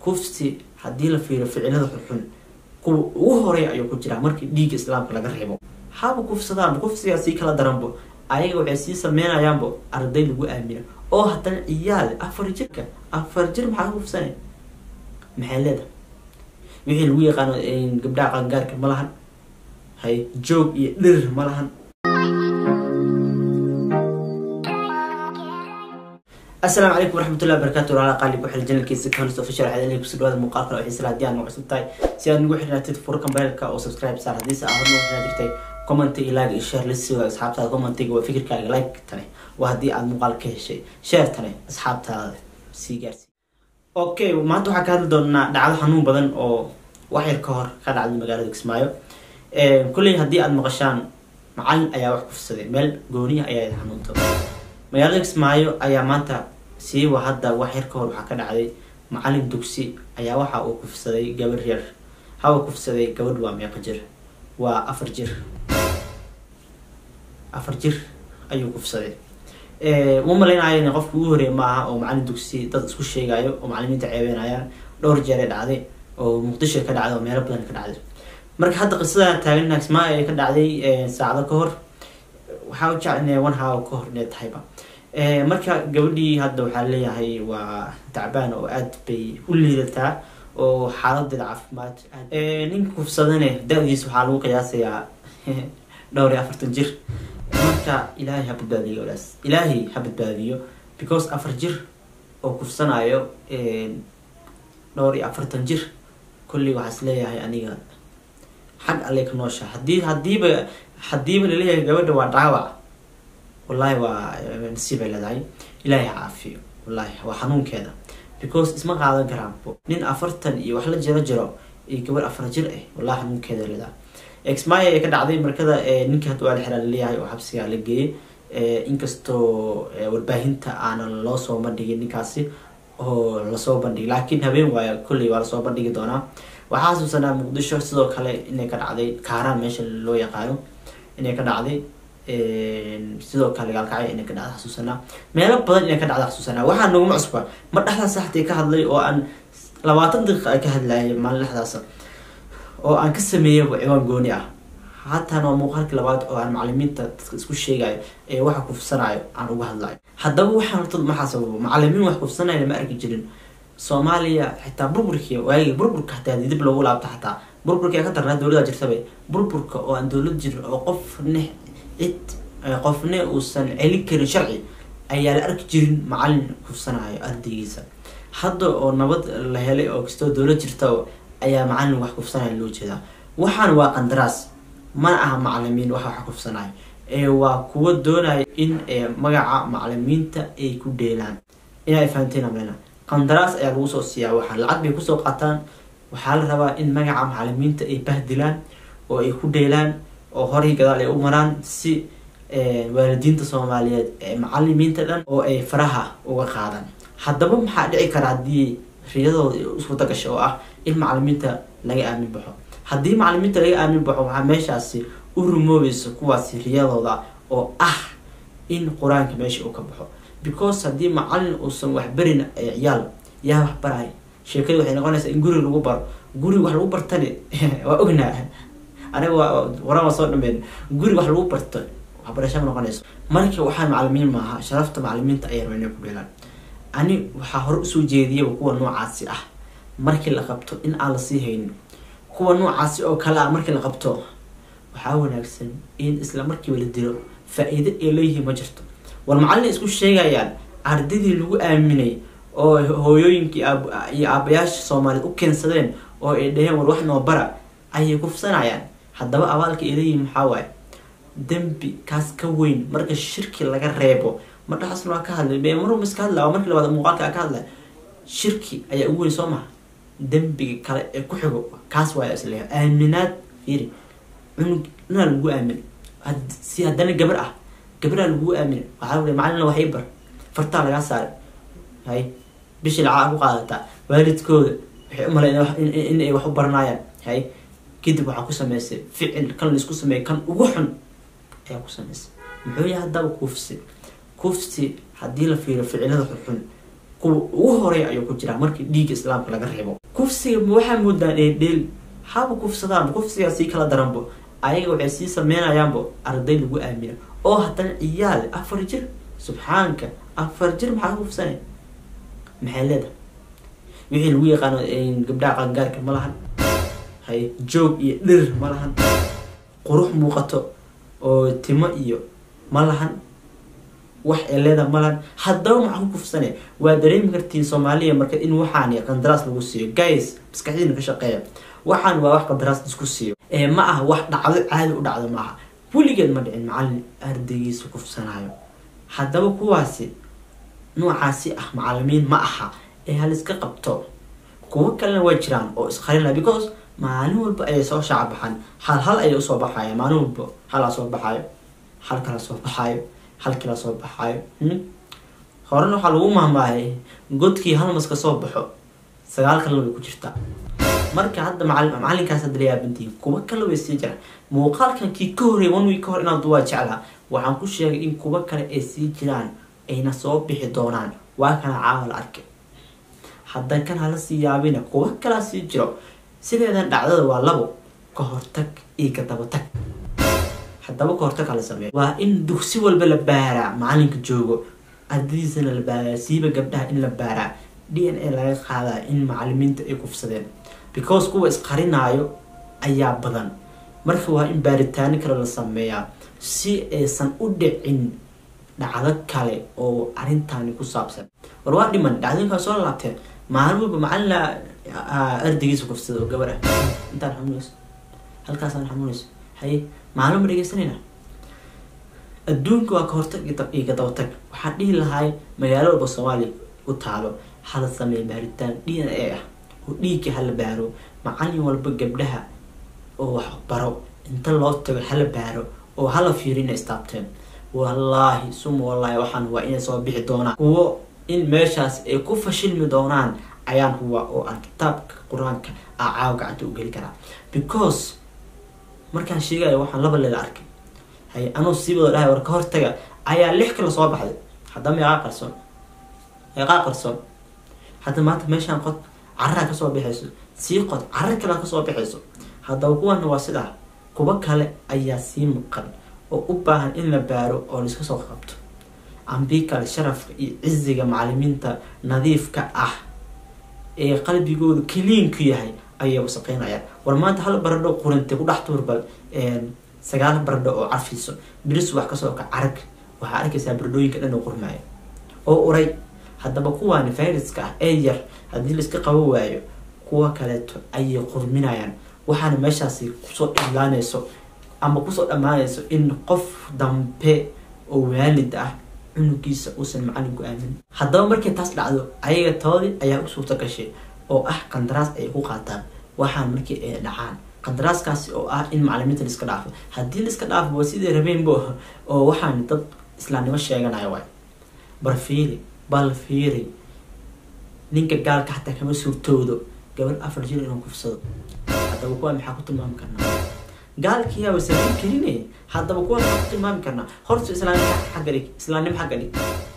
kufsi haddii la fiiriyo ficilada xunxun kuwa ugu horeeya ayuu ku jiraa markii dhiigga islaamka laga reebo haba kufsadaanba kufsigaa sii kala daranbo ayaga waxay sii sameynayaanbo arday lagu aamina oo haddana ciyaal afar jirka afar jir maxaa ka kufsanay maxay leedahay wixii lagu yaqaano gabdhaha qaangaarka ma lahan hay joog iyo dhirir ma lahan asalaamu calaykum waraxmatullahi wabarakatu walaala qaalib waxay janalkiisa kahalis official waxaad ilay kusoo dhawaada muuqaalkan oo xiisa haddii aad nagu cusub tahay si aad nagu xirnaatid furka mobailka oo subscribe saar haddii se aad nagu xirnaa jirtay commenti iyo like iyo share la siiyo asxaabtaada commentiga waa fikirkaaga like tane waa haddii aad muuqaal ka heshay share tane asxaabtaada sii gaarsii okay maanta waxaa ka hadli doonaa dhacdo xanuun badan oo wax yar ka hor ka dhacday magaalada kismaayo kulley haddii aad maqashaan macalin ayaa wax kufsaday meel gooniya ayaa xanuunta magaalada kismaayo ayaa maanta siiba hadda wax yar ka hor waxaa ka dhacday macalin dugsi ayaa waxa uu kufsaday gabar yar hawa kufsaday gabadh waa meeqa jir waa afar jir afar jir ayuu kufsaday uma malaynayo qofka ugu horeeya maaha oo macalin dugsi dad isku sheegayo oo macalimiinta ceebeynayaan dhowr jeer ee dhacday oo muqdisho ka dhacday oo meelo badan ka dhacday marka hadda qisada taagan kismaayo ee ka dhacday saacado ka hor waxaa u jecel inay one hour ka hor inay tahayba marka gabadhii hadda waxaa leeyahay waa tacbaan oo aad bay u liidataa oo xaaladeeda caafimaad ninka kufsadane da-diisa waxaa lagu qiyaasayaa dhowr iyo afartan jir marka ilaahay ha badbaadiyo walaas ilaahay ha badbaadiyo because afar jir oo kufsanayo dhowr iyo afartan jir kolley waxaas leeyahay aniga xag alle ka noosha hadii hadiiba hadiiba laleeyahay gabadha waa dhaawac wallahi waa nasiib ay leedahay ilaahay ha caafiyo wallahi waa xanuunkeeda because isma qaadan karaan nin afartan iyo wax la jiro jiro iyo gabadh afar jir ah wallahi xanuunkeeda leedahay exmaya ee ka dhacday markada ninka hadda waa la xiraa laleeyahay oo xabsiga la geeyay inkastoo warbaahinta aanan loo soo bandhigin ninkaasi oo lasoo bandhigay laakiin habeen waaya kolley waa lasoo bandhigi doonaa waxaa xasuusanaa muqdisho sidoo kale inay ka dhacday kaaraan meesha loo yaqaano inay ka dhacday sidoo kale gaalkacyo inay ka dhacda xasuusanaa meelo badan inay ka dhacda xasuusanaa waxaa naguma cusba ma dhexdaas saxtii ka hadlay oo aan labaatan daqiiqa ay ka hadlayay maalin dhexdaas oo aan ka sameeyay ciwaan gooni ah haatan waa muuqaalkii labaad oo aan macalimiinta dadka isku sheegayo ee waxa kufsanayo aan uga hadlayo haddaba waxaan horta maxaa sababo macalimiin wax kufsanaya lama arki jirin soomaaliya xitaa burburkii waagii burburka hataa dib loogu laabta xataa burburkii ka darnaa dowlada jirtaba burburka oo aan dowlad jirin oo qofne cid qofne uusan celin karin sharci ayaa la arki jirin macalin kufsanayo ardaygiisa hadda oo nabad la helay oo kastoo dowlad jirta ayaa macalin wax kufsanaya loo jeedaa waxaan waa qandaraas mana aha macalimiin waxa wax kufsanayo ee waa kuwa doonaya in magaca macalimiinta ay ku dheelaan inay fahanteen amlena qandaraas ayaa lagu soo siiyaa waxaa lacag bay kusoo qaataan waxaa la rabaa in magaca macalimiinta ay bahdilaan oo ay ku dheelaan oo horay gadaal ay u maraan si waalidiinta soomaaliyeed ee macalimiinta dhan oo ay faraha uga qaadaan haddaba maxaa dhici kara haddii riyadooda iswada gasho oo ah in macalimiinta laga aamin baxo haddii macalimiinta laga aamin baxo waxaa meeshaasi u rumoobaysa kuwaasi riyadooda oo ah in qur-aanka meesha uu ka baxo because haddii macalin uusan waxbarin ciyaal yaa wax baray sheekadii waxay noqonaysaa in guri lagu baro guri wax lagu bartani waa ognaa aniga waran waa soo dhameyn guri wax lagu barto waxbarasha ma noqonayso marka waxaa macalimiin maaha sharafta macalimiinta ayay rabaa inay ku dheelaan ani waxaa hore usoo jeediyaba kuwa noocaasi ah markii la qabto in aan lasii haynin kuwa noocaasi oo kale ah markii la qabto waxaa wanaagsan in isla markiiba la dilo faa-iido ay leeyihiin ma jirto war macallin isku sheegayaan ardaydii lagu aaminay oo hooyooyinkii iyo aabayaasha soomaaliyeed u keensadeen oo ay dhaheen war wax noo bara ayay kufsanayaan haddaba abaalka ay leeyihiin maxaa waaye dembi kaas ka weyn marka shirki laga reebo madhaxasna waa ka hadlay be maruma iska hadla waa markii labaad muuqaalka ka hadlay shirki ayaa ugu weyn soo maha dembiga kale ee ku xigo kaas waaya isleeya aaminaad fiiri cunug inaa lagu aamin si haddana gabar ah gabadhaa lagu aamin waxaa ui macalina wax ii bar fartaa lagaa saaray hay bishii lacaa ku qaadataa waalidkooda waxay u malay in ay wax u baranayaan hay kadib waxaa ku sameysay ficil kan laisku sameeyay kan ugu xun ayaa ku sameysay muxuu yahay haddaba kufsi kufsi haddii la fiiriyo ficilada xunxun kuwa ugu horeeya ayuu ku jiraa markii dhiigga islaamka laga reebo kufsiga ma waxaa moodaan dheeldheel haba kufsadaanba kufsigaa sii kala daranbo ayaga waxay sii sameynayaanbo arday lagu aamina oo haddana ciyaal afar jir subxaanka afar jir maxaa ka kufsanay maxay leedahay wixii lagu yaqaano gabdhaha qaangaarka ma lahan hay joog iyo dhir ma lahan qurux muuqato oo timo iyo ma lahan wax ay leedahay ma lahan haddaba maxaa ku kufsane waa dareemi kartiin soomaaliya marka in waxaan qandaraas lagu siiyo guys maskaxdiina ka shaqeeya waxaan waa wax qandaraas isku siiyo ee ma aha wax dhacdo caadi u dhacdo maaha weligeed ma dhicin macalin ardaygiisa kufsanayo haddaba kuwaasi noocaasi ah macalimiin ma aha ee haliska qabto kuwo kalena waa jiraan oo isqarinaya because maalin walba ayay soo shaaca baxaan hal hal ayay usoo baxaya maalin walba halaa soo baxaayo hal kala soo baxaayo hal kala soo baxaayo horena waxaa lagu mahmaayay godkii hal mas ka soo baxo sagaal kalena way ku jirtaa marka hadda macalinkaas hadda la yaabantihiin kuwa kale way sii jiraan muuqaalkan kii ka horreey one week ka hor inaad waa jeclaa waxaan ku sheegay in kuwa kale ay sii jiraan ayna soo bixi doonaan waa kana caawa la arkay haddan kan hala sii yaabina kuwa kalaa sii jiro sideedan dhacdada waa labo ka hortag iyo ka dabatag haddaba ka hortag hala sameeyo waa in dugsi walba la baaraa macalinka joogo ardadiisana la baaraa siiba gabdhaha in la baaraa d n a laga qaadaa in macalimiinta ay kufsadeen because kuwa isqarinaayo ayaa badan marka waa in baaritaano kale la sameeyaa si aysan u dhicin dhacdo kale oo arrintaani ku saabsan war waa dhiman dhacdooyinkaa soo laabteen maalin walba macalin ardaygiisa kufsada oo gabar ah intaan xanuunayso halkaasaan xanuunayso haye maalin ma dhegeysanayna adduunka waa ka hortag iyo ka dabatag waxaan dhihi lahay magaalo walba soomaaliya ku taalo hala sameeya baaritaan d n a ah oo dhiigga hala baaro macalin walba gabdhaha oo wax baro inta loo tago hala baaro oo hala fiiriyo inay istaabteen wallaahi suma wallaahi waxaan waa inay soo bixi doonaan kuwo in meeshaas ay ku fashilmi doonaan ayaan huwa oo aan kitaabka qur-aanka a caawa gacanta u geli karaa because markaan sheegayo waxaan laba leeda arkay hay anuu siibado dhahay war ka hortaga ayaa lix kala soo baxday haddaba meeqaa qarsoon meeqaa qarsoon hadda maanta meeshaan qod carraa kasoo baxayso sii qod carra kalea kasoo baxayso haddaba kuwana waa sidaa kuwo kale ayaa sii maqan oo u baahan in la baaro oo laiska soo qabto ambii kale sharafka iyo ciziga macalimiinta nadiifka ah ee qalbigoodu kaliinku yahay ayay wasaqeynayaan war maanta hal baradho qurintay ku dhex tuurbal sagaal baradho oo carfiso biris wax kasoo ka carag waxaa arkaysaa baradhooyinka dhan oo qurmaayo oo uray haddaba kuwaani viruska ah ee yar haddii laiska qabo waayo kuwa kaleeto ayay qurminayaan waxaana meeshaasi kusoo dhilaanayso ama kusoo dhammaanayso in qof dambe oo waalid ah cunugiisa uusan macalinku aamin haddaba markay taas dhacdo ayaga toodii ayaa u suurta gashay oo ah qandaraas ay ku qaataan waxaan markii ay dhacaan qandaraaskaasi oo ah in macalimiinta laiska dhaafo haddii laiska dhaafo waa sidii rabeenbo oo waxaan dad islaamnimo sheeganaya waay bar fiiri bal fiiri ninka gaalka xataa kama suurtoodo gabar afar jir inuu kufsado haddaba kuwa maxaa ku tilmaami karnaa gaalkiyaaba samayn karine haddaba kuwa maxaa ku tilmaami karnaa horta islaamnimo xagga dhig islaamnimo xagga dhig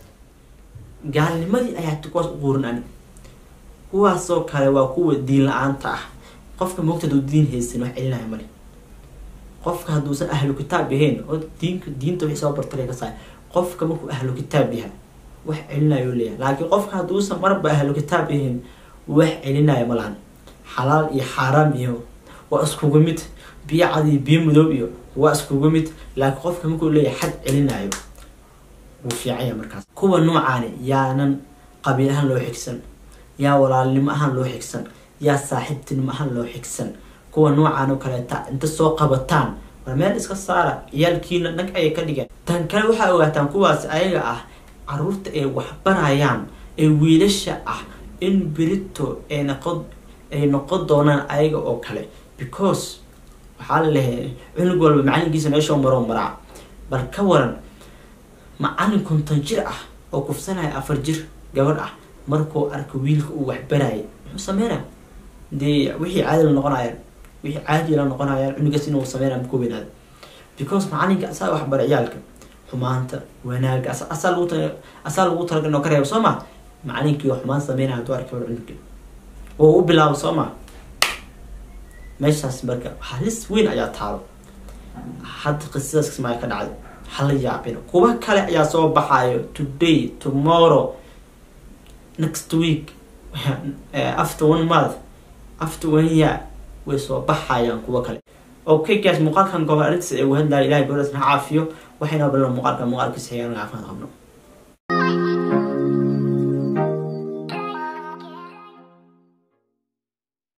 gaalnimadii ayaa kuwaas u quurin ani kuwaasoo kale waa kuwa diin la-aanta ah qofka moogta haduu diin haysan wax celinaya male qofka hadduusan ahlu kitaab yahayn oo diinka diinta wixii soo bartay ka saay qofka markuu ahlu kitaab yahay wax celinayo leeyahay laakiin qofka hadduusan marba ahlu kitaab yahayn wax celinayo ma lahan xalaal iyo xaaraam iyo waa iskugu mid biyo cad iyo biyo madoob iyo waa iskugu mid laakiin qofka markuu leeyahay xad celinayo wuu fiicanya markaas kuwa noocaani yaanan qabiil ahaan loo xigsan yaa walaalnimo ahaan loo xigsan yaa saaxiibtinimo ahaan loo xigsan kuwa noocaan oo kaleeta inta soo qabataan war meel iska saara ciyaalkiina dhag ayay ka dhigeen tan kale waxaa ogaataan kuwaas ayaga ah caruurta ay waxbarayaan ee wiilasha ah in berito ay noqon ay noqon doonaan ayaga oo kale because waxaa la lehay cunug walba macalinkiisa meeshoo maroo maraa bal ka waran macalin konton jir ah oo kufsanaya afar jir gabadh ah markuu arko wiilka uu waxbarayay muxuu sameynaya dee wixii caadi la noqonayaan wixii caadi la noqonayaan cunugaas inuu sameynaya maku weynaada because macalinka asaa waxbara ciyaalka xumaanta wanaaga asaa lagu asaa lagu talagal inoo ka reebo soo ma macalinkii oo xumaan sameynaya hadduu arkay war cunuga oo u bilaabo soo ma meeshaas marka halis weyn ayaa taalo hadda qisadaas kismaayo ka dhacday hala yaabina kuwa kale ayaa soo baxayo today tomorrow next week after one month after one year way soo baxayaan kuwa kale okay guys muuqaalkan gobol arrintiis ee uu hadlaya ilahay gobolaas na caafiyo waxayna balan muuqaalka muuqaalkiisa xigaan caafimaad qabno